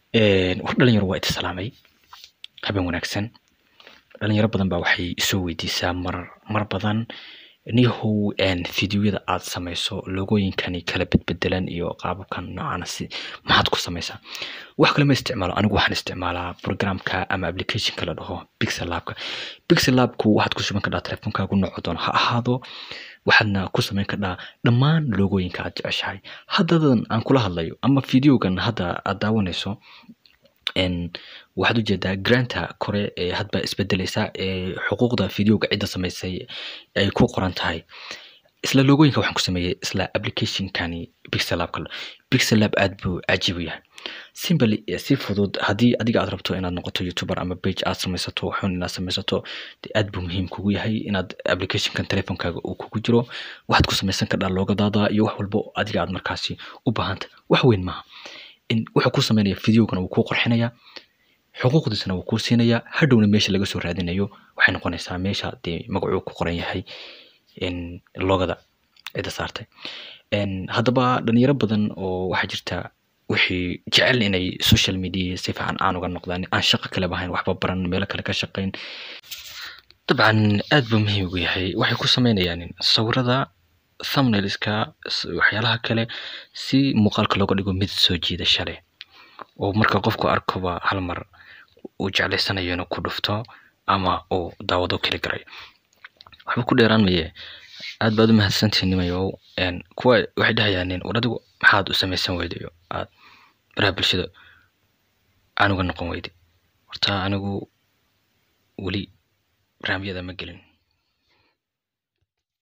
war dhalinyaro waa ita salaamay habeen wanaagsan dhalinyaro badan baa waxay isoo weydiisaa mar mar badan niyahow fideoyada aad samayso logooyinkani kala bedbedelan iyo qaababkan noocaana si maxaad ku samaysaa wax kale ma isticmaalo anigu waxaan isticmaalaa programka ama applicationka la dhaho pixel labka pixel labku waxaad ku shuban kadhaa telefonkaagu nooco doon ha ahaado waxaadna ku samayn kadhaa dhammaan logooyinka aad jeceshahay haddadan aan kula hadlayo ama videogan hadda aad daawanayso waxaad ujeedaa granta kore ee hadba isbedeleysa ee xuquuqda videoga cidda samaysay ay ku qoran tahay isla logooyinka waxaan ku sameeyey isla applicationkani pixel labka pixel lab aad buu cajiib u yahay simply si fudud haddii adiga aad rabto inaad noqoto youtuber ama page aad samaysato xun inaad samaysato de aad buu muhiim kugu yahay inaad applicationkan telefonkaaga uu kugu jiro waxaad ku samaysan kadhaa loogadaada iyo wax walbo adiga aad markaasi u baahanta wax weyn maaha wuxuu ku sameynaya videogana wuu kuu qorxinaya xuquuqdiisana wuu kuu siinaya hadhowna meesha laga soo raadinayo waxay noqonaysaa meesha dee magacuu ku qoran yahay logada cidda saartay haddaba dhalinyaro badan oo waxaa jirta wixii jecel inay social media si fiican aan uga noqdaan aan shaqo kale bahayn waxba baran meelo kale ka shaqayn dabcan aad buu muhiim ugu yahay waxay ku sameynayaan sawirada thumbnailska waxyaalaha kale si muuqaalka looga dhigo mid soo jiidasha leh oo marka qofku arkoba hal mar uu jeclaysanayo inuu ku dhufto ama uu daawado keli garay waxba ku dheeraan maye aad baad u mahadsantihiin nimayow kuwa waxay dhahayaan war adigu maxaad u samaysan weydayo aad baraha bulshada aan uga noqon weyday horta anigu weli barnaamijyada ma gelin